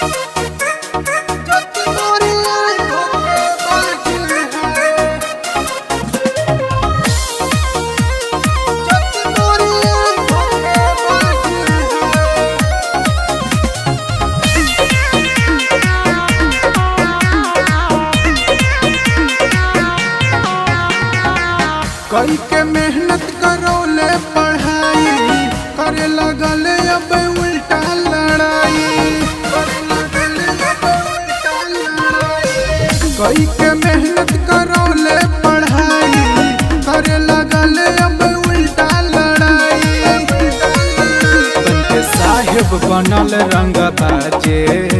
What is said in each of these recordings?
कई के मेहनत करौले पढ़ाई करे लगल अब उल्टा लड़ाई करे लगल अब उल्टा लड़ाई। कई के मेहनत करौले पढ़ाई करे लगल अब उल्टा लड़ाई बनके साहेब बनल रंग बाजे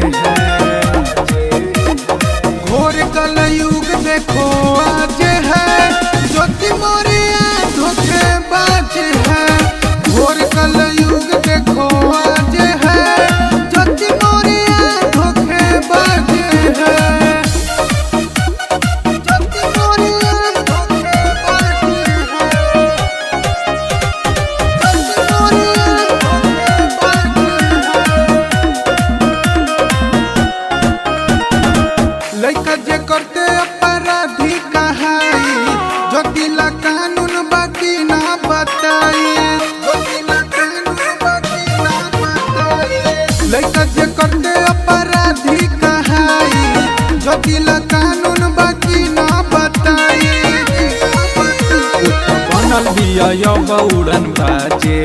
घोर कल युग देखो आज है ज्योति मोरिया धोखे बाज है घोर कल युग देखो आज है ज्योति मोरिया धोखे बाज है ज्योति मोरिया धोखे बाज है ज्योति मोरिया धोखे बाज है लइका जे करते अपराधी कहाई जो दिला कानून बाकी ना बताई जो दिला कानून बाकी ना बताई लइका जे करते अपराधी कहाई जो दिला कानून बाकी ना बताई बनल बिया उड़न बाजे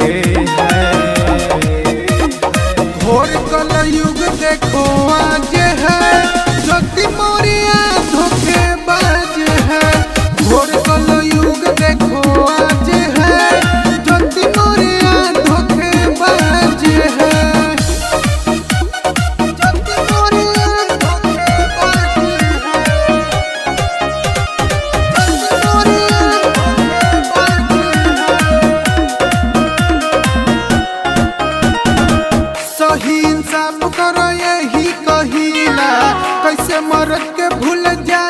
घोर कल युग देखो आज है ज्योति मोरिया धोखे बाज है घोर कल युग देखो आज है ज्योति मोरिया धोखे बाज है ज्योति मोरिया धोखे बाज है ज्योति मोरिया धोखे बाज है सही इंसाफ करो यही कहिला कैसे मरद के भूल जा